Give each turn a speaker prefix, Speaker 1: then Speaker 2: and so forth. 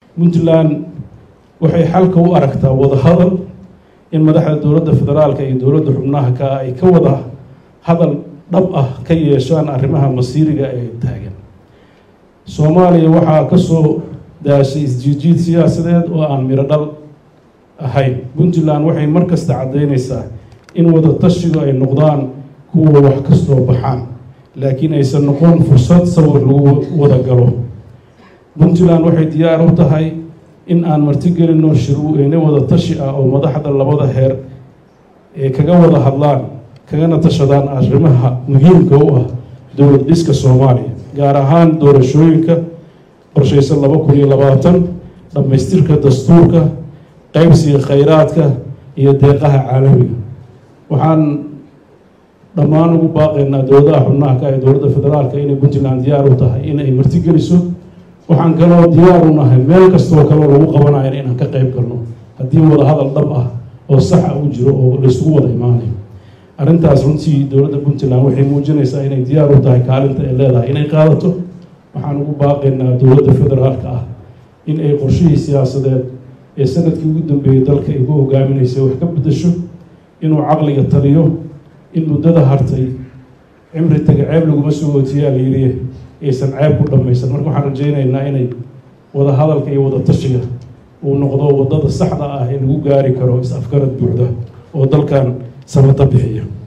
Speaker 1: puntland waxay xalka u aragtaa wadahadal in madaxda dowladda federaalka iyo dowladda xubnaha ka ay ka wada hadal dhab ah ka yeeshaan arrimaha masiiriga ee taagan soomaaliya waxaa ka soo daashay isjiijiid siyaasadeed oo aan miro dhal ahayn puntland waxay mar kasta caddaynaysaa in wada tashigu ay noqdaan kuwa wax kastoo baxaan laakiin aysan noqon fursad sawir lagu wada galo puntland waxay diyaar u tahay in aan martigelinno shirweyne wada tashi ah oo madaxda labada heer ee kaga wada hadlaan kagana tashadaan arrimaha muhiimka u ah dowlad dhiska soomaaliya gaar ahaan doorashooyinka qorshaysan laba kun iyo labaatan dhammaystirka dastuurka qaybsiga khayraadka iyo deeqaha caalamiga waxaan dhammaan ugu baaqaynaa dowladaha xubnaha ka ee dowladda federaalka inay puntland diyaar u tahay inay martigeliso waxaan kaloo diyaar u nahay meel kastoo kaloo lagu qabanayo inaan ka qayb galno haddii wada hadal dhab ah oo saxa u jiro oo laysugu wada imaanayo arrintaas runtii dowladda puntland waxay muujinaysaa inay diyaar u tahay kaalinta ay leedahay inay qaadato waxaan ugu baaqaynaa dowladda federaalka ah in ay qorshihii siyaasadeed ee sanadkii ugu dambeeyey dalka ay ku hogaaminaysay wax ka bedasho inuu caqliga taliyo in muddada hartay cimri taga ceeb laguma soo ootiyaa layidhi aysan ceeb ku dhammaysan marka waxaan rajaynaynaa inay wada hadalka iyo wada tashiga uu noqdo waddada saxda ah ee lagu gaari karo is-afgarad buuxda oo dalkan samata bixiya